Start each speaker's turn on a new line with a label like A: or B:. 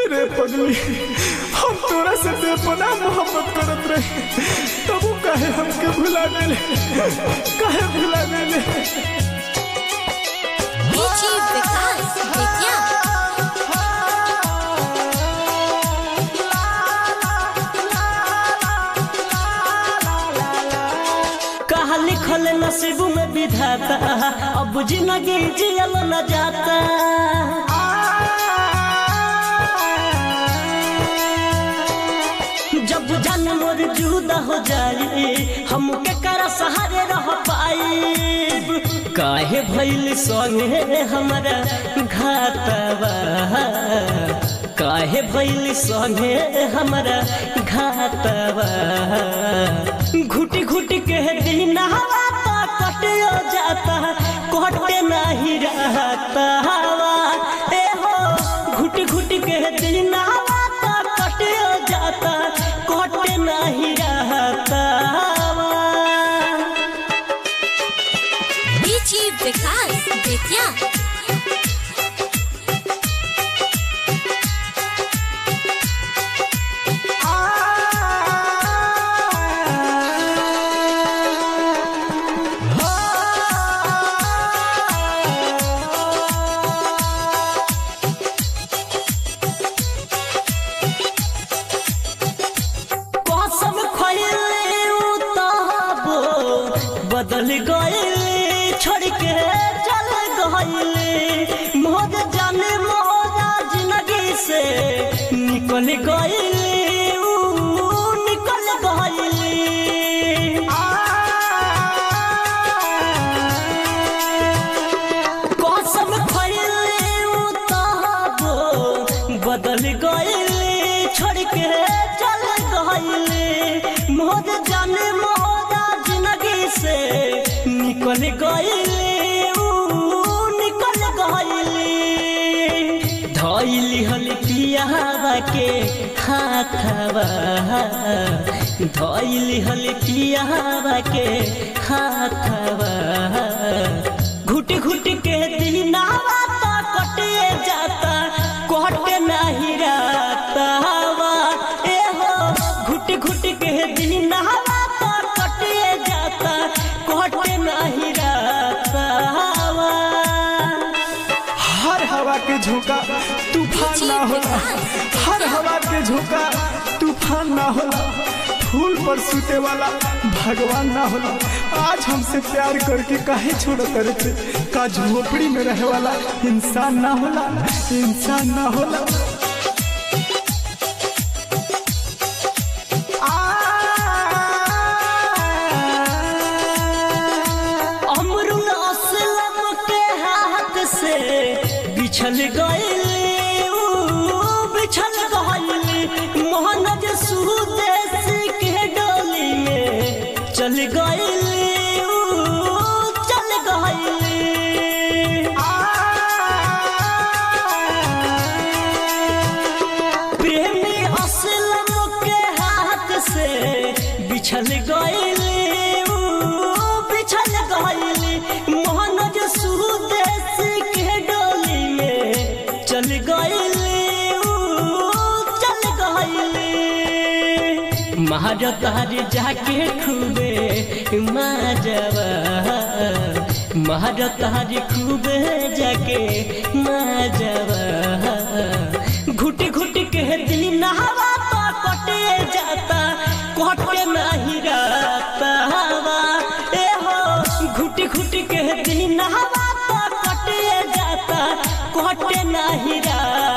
A: रे पगली हम तोरा से बेपना मोहब्बत करत रहे तब वो काहे हमके भुला देले काहे भुला देले
B: डीजी विकास बेतिया
C: कहा लिखल नसीब में विधाता अब जिंदगी जियल न जाता जब जान मोर जुदा हो जाए हम के कर सहारे रह पाई काहे भइल संगे हमारा घातवा काहे भइल संगे हमारा घातवा घुटी घुटी के दिन हवा तो कटियो जाता कटे नहीं रहता हवा ए हो घुटी घुटी के दिन हवा तो कटियो जाता कटे नहीं रहता हवा
B: डीजी विकास बेतिया
C: कसम खइले उ तहबो बदल गइले छोड़ के चल गइले मोर जाने मोरा जिंदगी से निकल गइले उ निकल गइले कसम खइले उ तहबो बदल गइले छोड़ के चल गइले मोर जाने मोरा जिंदगी से निकल गइले उ निकल गइले धइली हल पियावा के हाथवा धइली हल पियावा के हाथवा घुट घुट के दिनावा तो कटे जाता कटे नहीं रहता हवा ए हो घुट घुट के दिनावा तो कटे जाता कटे नहीं रहता हवा
A: हर हवा के झोंका तूफान ना होला हर हवा के झोंका तूफान ना होला फूल पर सूते वाला भगवान ना होला आज हमसे प्यार करके काहे छोड़ करते का झोपड़ी में रहे वाला इंसान ना होला इंसान ना होला
C: अमरुल असलम के हाथ से बिछल गइले ऊ बिछल गइले मोहनज सुदेश के डोली में चल गइले ऊ चल गइले प्रेमी असलम के हाथ से बिछल गइले ऊ बिछल गइले मोहनज सुदेश के डोली में चल गइले ऊ चल गइले महारतार जाके खूबे माजवा महारतार खूबे जाके माजवा घुट घुट के दिन हवा तो कटे जाता कटे नहीं रहता हवा ए हो घुट घुट के दिन हवा तो कटे जाता कटे नहीं रहता